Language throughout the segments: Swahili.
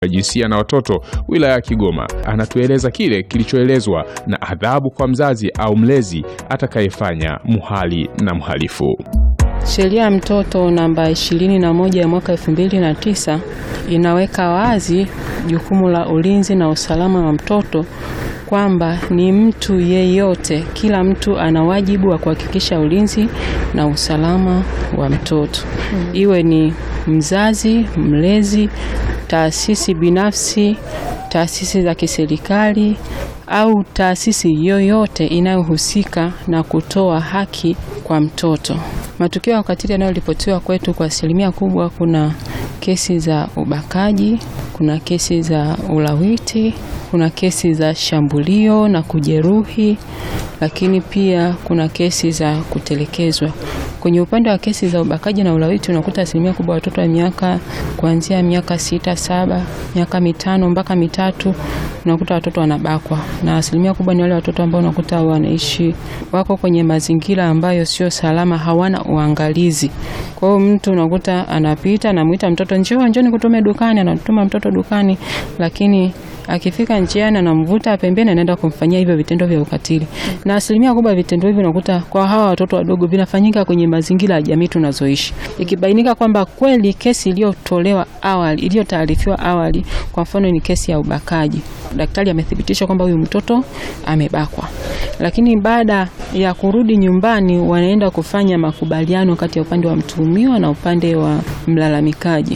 ya jinsia na watoto wilaya ya Kigoma anatueleza kile kilichoelezwa na adhabu kwa mzazi au mlezi atakayefanya muhali na mhalifu. Sheria ya mtoto namba 21 ya mwaka 2009 inaweka wazi jukumu la ulinzi na usalama wa mtoto kwamba ni mtu yeyote, kila mtu ana wajibu wa kuhakikisha ulinzi na usalama wa mtoto, iwe ni mzazi, mlezi, taasisi binafsi, taasisi za kiserikali au taasisi yoyote inayohusika na kutoa haki kwa mtoto. Matukio ya ukatili yanayoripotiwa kwetu kwa asilimia kubwa, kuna kesi za ubakaji, kuna kesi za ulawiti, kuna kesi za shambulio na kujeruhi, lakini pia kuna kesi za kutelekezwa. Kwenye upande wa kesi za ubakaji na ulawiti unakuta asilimia kubwa watoto wa miaka kuanzia miaka sita, saba, miaka mitano mpaka mitatu, unakuta watoto wanabakwa, na asilimia kubwa ni wale watoto ambao unakuta wanaishi wako kwenye mazingira ambayo sio salama, hawana uangalizi. Kwa hiyo mtu unakuta anapita, anamuita mtoto, njoo njoo nikutume dukani, anatuma mtoto dukani, lakini akifika njiani anamvuta pembeni, anaenda kumfanyia hivyo vitendo vya ukatili. Na asilimia kubwa ya vitendo hivyo unakuta kwa hawa watoto wadogo vinafanyika kwenye mazingira ya jamii tunazoishi. Ikibainika kwamba kweli kesi iliyotolewa awali, iliyotaarifiwa awali, kwa mfano ni kesi ya ubakaji, daktari amethibitisha kwamba huyu mtoto amebakwa, lakini baada ya kurudi nyumbani, wanaenda kufanya makubaliano kati ya upande wa mtuhumiwa na upande wa mlalamikaji.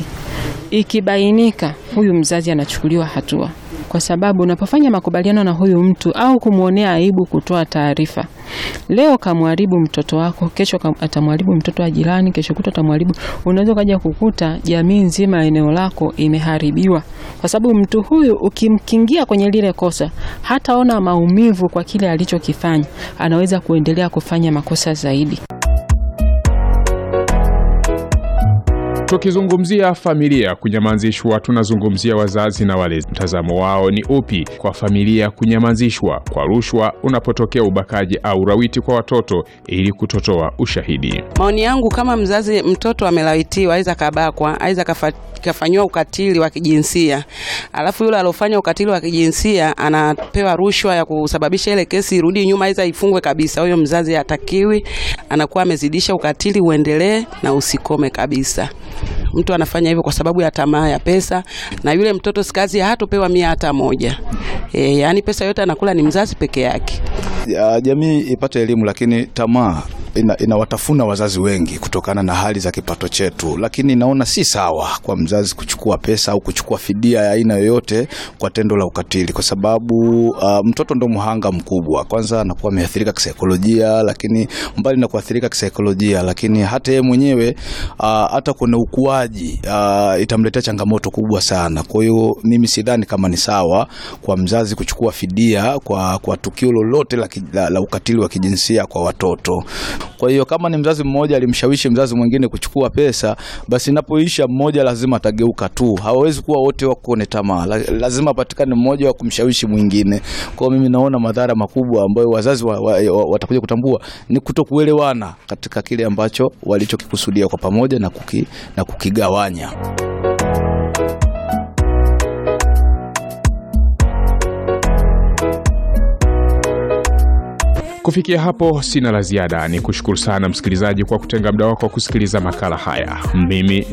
Ikibainika huyu mzazi anachukuliwa hatua kwa sababu unapofanya makubaliano na huyu mtu au kumwonea aibu kutoa taarifa, leo kamwharibu mtoto wako, kesho atamwharibu mtoto wa jirani, kesho kuta atamwharibu. Unaweza ukaja kukuta jamii nzima ya eneo lako imeharibiwa, kwa sababu mtu huyu ukimkingia kwenye lile kosa, hataona maumivu kwa kile alichokifanya, anaweza kuendelea kufanya makosa zaidi. Tukizungumzia familia kunyamazishwa, tunazungumzia wazazi na walezi. Mtazamo wao ni upi kwa familia kunyamazishwa kwa rushwa unapotokea ubakaji au ulawiti kwa watoto ili kutotoa ushahidi? Maoni yangu kama mzazi, mtoto amelawitiwa, aidha kabakwa, aidha kafanyiwa ukatili wa kijinsia, alafu yule aliofanya ukatili wa kijinsia anapewa rushwa ya kusababisha ile kesi irudi nyuma, aidha ifungwe kabisa. Huyo mzazi hatakiwi, anakuwa amezidisha ukatili, uendelee na usikome kabisa. Mtu anafanya hivyo kwa sababu ya tamaa ya pesa, na yule mtoto sikazi hatopewa mia hata moja. E, yaani pesa yote anakula ni mzazi peke yake. Ya, jamii ipate elimu, lakini tamaa ina, inawatafuna wazazi wengi kutokana na hali za kipato chetu, lakini naona si sawa kwa mzazi kuchukua pesa au kuchukua fidia ya aina yoyote kwa tendo la ukatili, kwa sababu uh, mtoto ndo mhanga mkubwa. Kwanza anakuwa ameathirika kisaikolojia, lakini mbali na kuathirika kisaikolojia, lakini hata yeye mwenyewe uh, hata kwenye ukuaji uh, itamletea changamoto kubwa sana. Kwa hiyo mimi sidhani kama ni sawa kwa mzazi kuchukua fidia kwa, kwa tukio lolote la, la, la ukatili wa kijinsia kwa watoto. Kwa hiyo kama ni mzazi mmoja alimshawishi mzazi mwingine kuchukua pesa, basi inapoisha mmoja lazima atageuka tu. Hawawezi kuwa wote wako kwenye tamaa, lazima patikane mmoja wa kumshawishi mwingine. Kwa hiyo mimi naona madhara makubwa ambayo wazazi wa, wa, wa, watakuja kutambua ni kutokuelewana katika kile ambacho walichokikusudia kwa pamoja na, kuki, na kukigawanya. Kufikia hapo sina la ziada, ni kushukuru sana msikilizaji kwa kutenga muda wako wa kusikiliza makala haya. Mimi